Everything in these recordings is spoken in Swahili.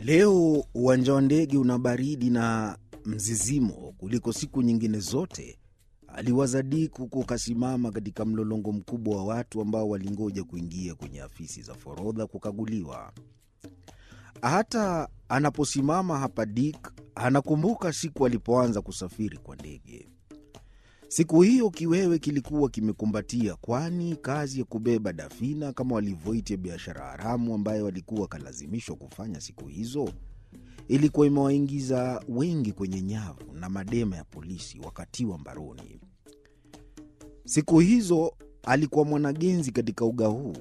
Leo uwanja wa ndege una baridi na mzizimo kuliko siku nyingine zote, aliwaza Dick huku kasimama katika mlolongo mkubwa wa watu ambao walingoja kuingia kwenye afisi za forodha kukaguliwa. Hata anaposimama hapa, Dick anakumbuka siku alipoanza kusafiri kwa ndege. Siku hiyo kiwewe kilikuwa kimekumbatia, kwani kazi ya kubeba dafina kama walivyoita biashara haramu ambayo walikuwa wakalazimishwa kufanya siku hizo ilikuwa imewaingiza wengi kwenye nyavu na madema ya polisi wakatiwa mbaroni. Siku hizo alikuwa mwanagenzi katika uga huu,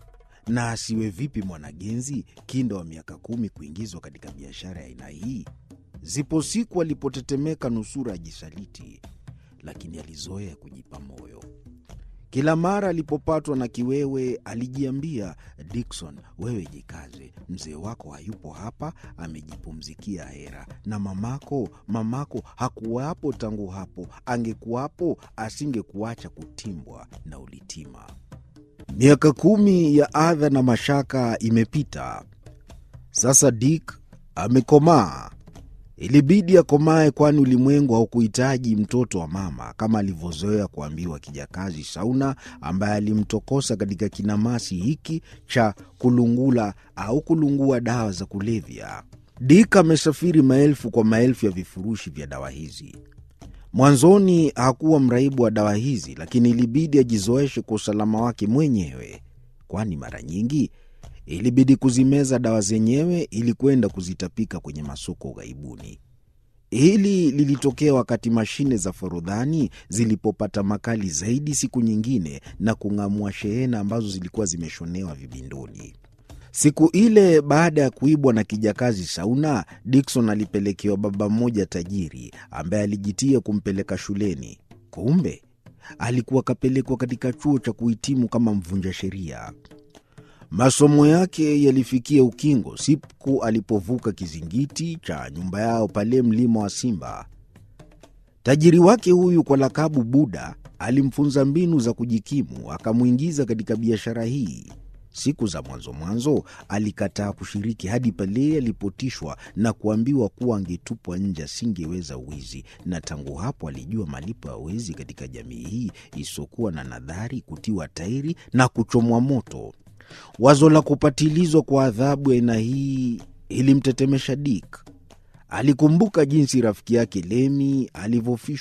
na asiwe vipi mwanagenzi kinda wa miaka kumi kuingizwa katika biashara ya aina hii? Zipo siku alipotetemeka nusura ajisaliti, lakini alizoea kujipa moyo. Kila mara alipopatwa na kiwewe alijiambia, Dickson, wewe jikaze, mzee wako hayupo hapa, amejipumzikia hera, na mamako, mamako hakuwapo tangu hapo, angekuwapo asingekuacha kutimbwa na ulitima. Miaka kumi ya adha na mashaka imepita. Sasa Dick amekomaa. Ilibidi akomae, kwani ulimwengu haukuhitaji mtoto wa mama kama alivyozoea kuambiwa kijakazi Sauna, ambaye alimtokosa katika kinamasi hiki cha kulungula au kulungua dawa za kulevya. Dick amesafiri maelfu kwa maelfu ya vifurushi vya dawa hizi. Mwanzoni hakuwa mraibu wa dawa hizi, lakini ilibidi ajizoeshe kwa usalama wake mwenyewe, kwani mara nyingi ilibidi kuzimeza dawa zenyewe ili kwenda kuzitapika kwenye masoko ughaibuni. Hili lilitokea wakati mashine za forodhani zilipopata makali zaidi siku nyingine na kung'amua shehena ambazo zilikuwa zimeshonewa vibindoni. Siku ile baada ya kuibwa na kijakazi Sauna, Dickson alipelekewa baba mmoja tajiri ambaye alijitia kumpeleka shuleni. Kumbe alikuwa akapelekwa katika chuo cha kuhitimu kama mvunja sheria. Masomo yake yalifikia ukingo siku alipovuka kizingiti cha nyumba yao pale mlima wa Simba. Tajiri wake huyu kwa lakabu Buda alimfunza mbinu za kujikimu, akamwingiza katika biashara hii. Siku za mwanzo mwanzo alikataa kushiriki hadi pale alipotishwa na kuambiwa kuwa angetupwa nje, asingeweza uwizi, na tangu hapo alijua malipo ya wezi katika jamii hii isiyokuwa na nadhari, kutiwa tairi na kuchomwa moto. Wazo la kupatilizwa kwa adhabu ya aina hii ilimtetemesha Dick. Alikumbuka jinsi rafiki yake Lemi alivyofishwa